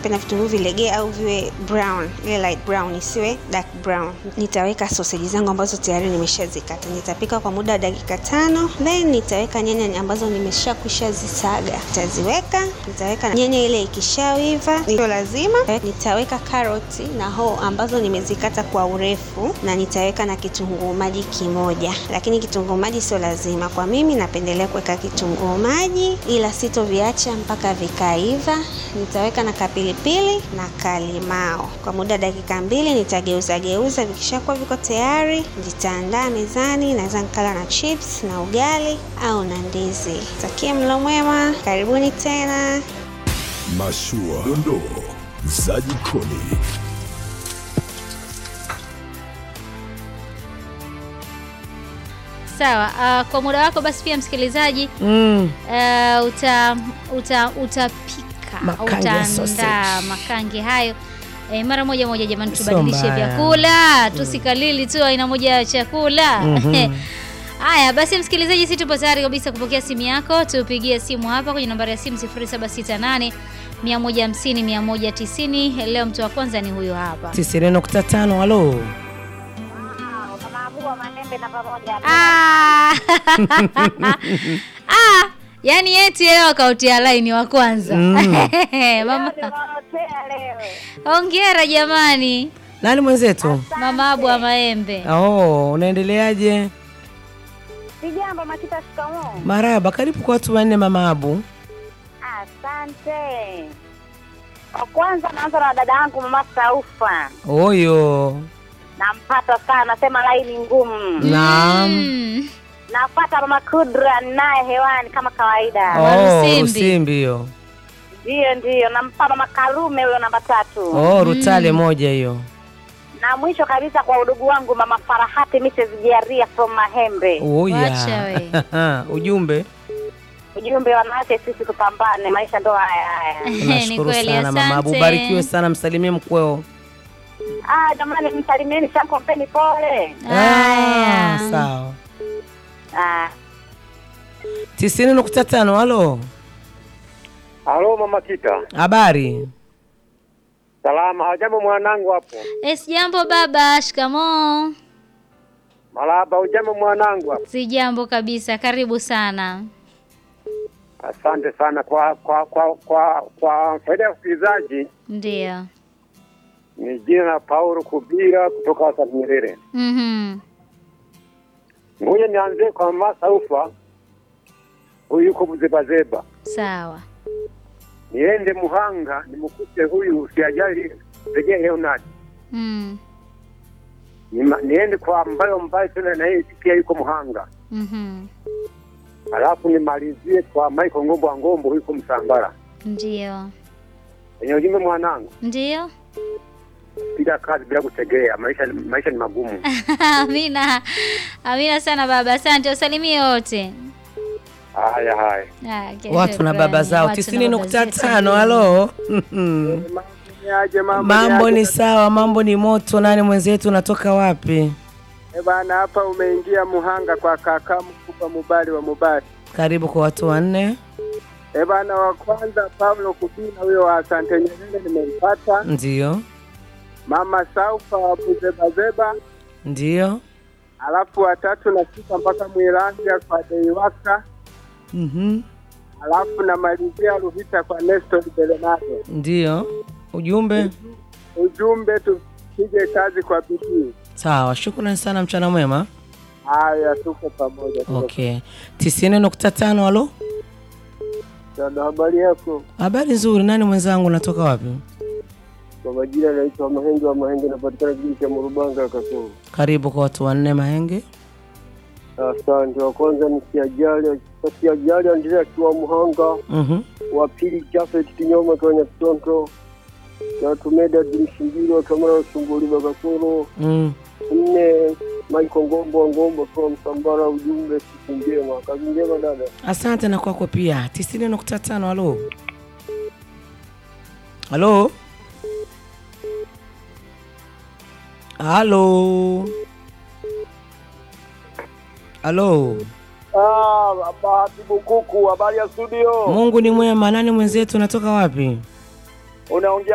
napenda vitunguu vilegee au viwe brown, ile light brown, isiwe dark brown. Nitaweka sausage zangu ambazo tayari nimeshazikata. Nitapika kwa muda wa dakika tano, then nitaweka nyanya ambazo nimeshakwisha zisaga, nitaziweka. Nitaweka nyanya ile ikishawiva, ndio lazima nitaweka karoti na hoho ambazo nimezikata kwa urefu, na nitaweka na kitunguu maji kimoja, lakini kitunguu maji sio lazima. Kwa mimi napendelea kuweka kitunguu maji, ila sitoviacha mpaka vikaiva. Nitaweka na kapilipili na kalimao kwa muda dakika mbili, nitageuza geuza. Vikishakuwa viko tayari, nitaandaa mezani. Naweza nikala na chips na ugali au na ndizi. Takie mlo mwema, karibuni tena. Mashua, dondoo za jikoni. Sawa. Uh, kwa muda wako basi pia msikilizaji Mm. uh, uta, uta, utapika Makange ya utaandaa sausage. makange hayo e, mara moja moja. Jamani, Sio tubadilishe mbaya. vyakula tusikalili tu aina moja ya chakula Mhm. Haya basi, msikilizaji, sisi tupo tayari kabisa kupokea simu yako. Tupigie simu hapa kwenye nambari ya simu 0768 150 190. Leo mtu wa kwanza ni huyo hapa. tisini nukta tano halo Ah! Ah, yani eti leo akautia laini wa kwanza mama. Hongera jamani, nani mwenzetu mama Abu wa Maembe. oh, unaendeleaje Sijambo Makita, shikamoo. maraba karibu kwa watu wanne mama abu Asante. Kwa kwanza naanza na dada yangu mama Saufa, oyo nampata sana, nasema laini ngumu. naam Mm. Napata mama Kudra naye hewani kama kawaida. oh, Rusimbi. rusimbi hiyo Ndiyo, ndiyo, nampa mama Karume huyo namba tatu, oh, rutale moja hiyo na mwisho kabisa kwa udugu wangu mama Farahati Mrs. Jiaria from Mahembe. Wacha we. oya ujumbe Ujumbe wanawake, sisi tupambane, maisha ndo haya haya. Ni nashukuru kweli, sana mama abu asante. barikiwe sana msalimie mkweo Ah, jamani, msalimieni Shanko, mpeni pole. Haya. Ah, sawa Ah, tisini nukta tano halo Halo mama Kita, habari salama. Hajambo mwanangu hapo? Eh, sijambo baba, shikamoo. Malaba, hujambo mwanangu hapo? Sijambo kabisa, karibu sana. Asante sana kwa kwa kwa kwa, kwa faida ya wasikilizaji. Ndio. Ni jina la Paulo Kubira kutoka Wasaf Nyerere. Mhm. Ngoja nianzie kwa mama Saufa, huyu yuko Buzebazeba. Sawa. Niende Muhanga nimkute huyu siajali rejea Leonard. Mm. Nima- Niende kwa mbayo mbayo tena na yeye pia yuko Muhanga. Mhm. Alafu nimalizie kwa Michael Ngombo wa Ngombo huyu yuko Msambara. Ndio. Kwenye ujumbe mwanangu, Ndio. piga kazi bila kutegea, maisha maisha ni magumu. Amina. Amina sana baba. Asante. Usalimie wote. Haya haya. Ah, okay, watu na shukrani. baba zao Watu na tisini baba nukta zetu. tano halo Niaje mambo ni sawa mambo ni moto nani mwenzetu unatoka wapi Eh bana, hapa umeingia Muhanga kwa kaka mkubwa Mubali wa Mubali. karibu kwa watu wanne Eh bana, wa kwanza Pablo Kubina huyo wa Asante Nyerere nimempata. ndio Mama Saufa wa Buzebazeba, ndio alafu watatu nafika mpaka Mwilanja kwa Deiwaka, Mhm. alafu namalizia Ruhita kwa Nestor Belenado. ndio ujumbe Ujumbe tupige kazi kwa bidii. sawa shukrani sana mchana mwema Haya, tuko pamoja. tuko okay tisini nukta tano halo pamoja. Habari yako? habari nzuri nani mwenzangu unatoka wapi Kwa majina naitwa Mahenge wa Mahenge, napatikana kijiji cha Murubanga Kasulu. karibu kwa watu wanne mahenge Asante. Wa kwanza ni Siajali, Siajali Andrea akiwa Muhanga, Mhm. wa pili Jafet Kinyoma kwenye Kitonto, na Tumeda Dimshingiro Kamara Usumbuli Bakasoro, Mm. nne Michael Ngombo wa Ngombo kwa Msambara. Ujumbe siku njema, kazi njema dada. asante na kwako pia tisini nukta tano halo halo halo halo Ah, Bahati Bukuku, habari ya studio. mungu ni mwema nani mwenzetu unatoka wapi Unaongea